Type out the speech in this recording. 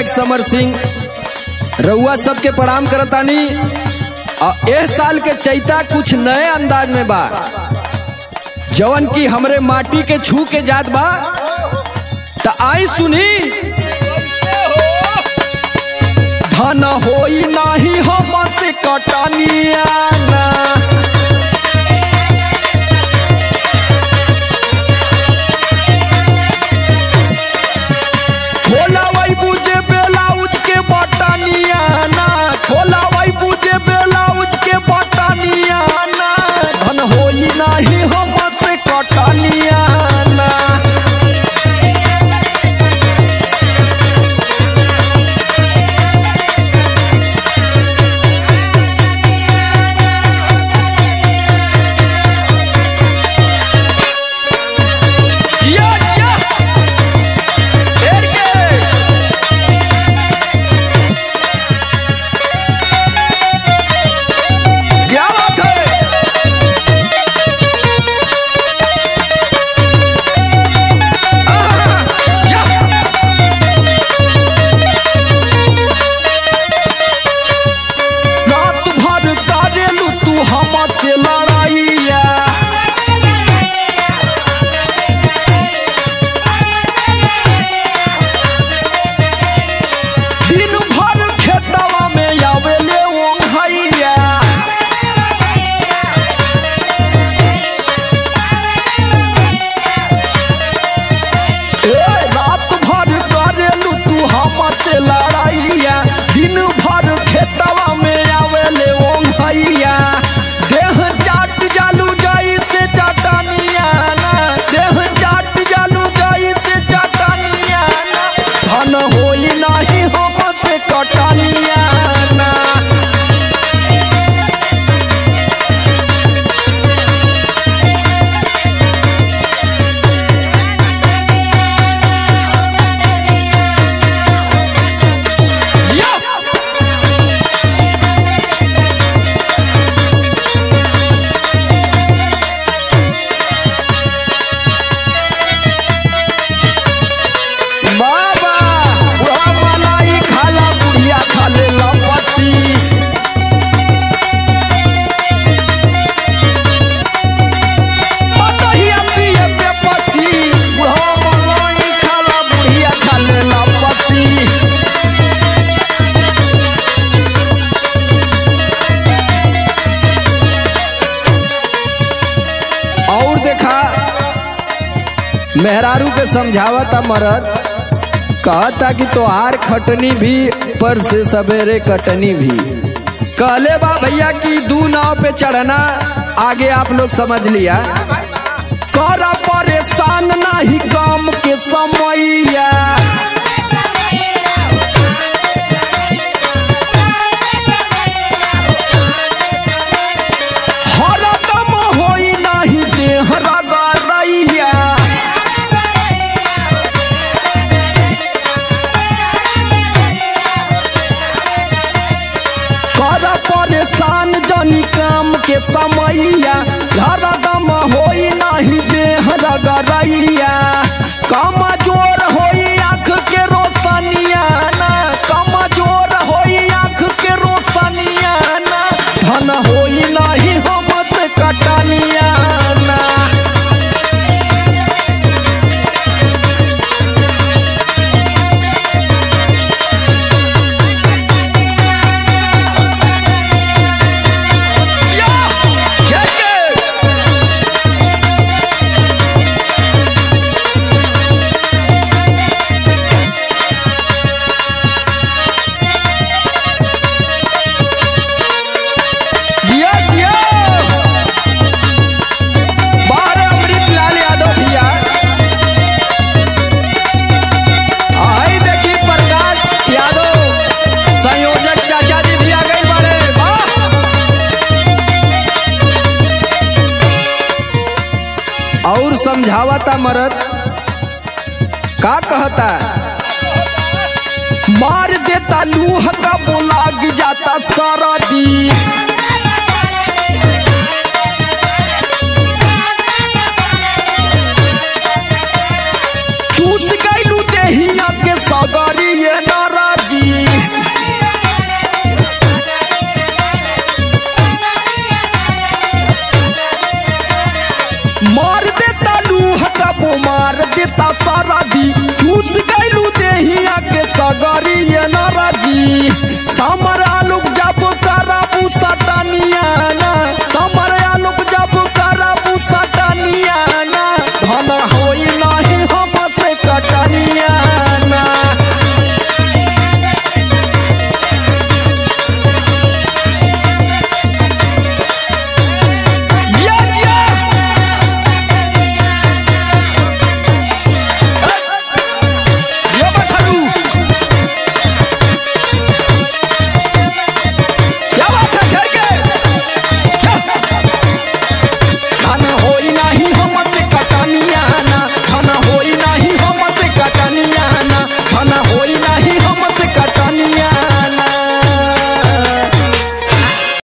गायक समर सिंह रउआ सबके प्रणाम करतानी और एह साल के चैता कुछ नए अंदाज में बा जवन की हमरे माटी के छू के जात बा त आई सुनी धन होई नाही हम से कटनिया ना खोला वही बुझे बेलाउज के बटनिया ना खोला वही बुझे बेलाउज के बटनिया ना धन होई नाही हम से कटनिया ना जिया जिया ढेर के क्या बात है आहा, या। रात भर करेलू तू हमसे लड़ाइया दिन भर खेतवा में आवेले वो भैया ए, रात भर करेलू तू हमसे लड़ाइया दिन भर खेतवा में आवेले वो भैया देह चाट जालू जाई से चटनिया ना देह चाट जालू जाई से चटनिया ना धन होई नाही हमसे कटनिया ना या बाबा बुढ़ा मलाई खाला बुढ़िया खाले लपसी मतहिया पिए बेपसी बुढ़ा मलाई खाला बुढ़िया खाले लपसी और देखा मेहरारू के समझावता मरद कहता कि तोहार खटनी भी पर से सवेरे कटनी भी कहले बा भैया कि दू नाव पे चढ़ना आगे आप लोग समझ लिया कर परेशान नहीं काम के समैया हरदम होई नहीं देह रगड़ैया कर परेशान जनी काम के समैया हरदम होई नहीं देह रगड़ैया कमजोर होई आँख के रोशनिया ना कमजोर होई आँख के रोशनिया ना धन होई नहीं हमसे कटनिया ना या क्या के जिया जिया बाहर अमृत लाल यादव भैया आई देखी प्रकाश यादव संयोजक चाचा जी भी आ गई बड़े वाह और समझावता मरद का कहता मार देता लूह का बोलाग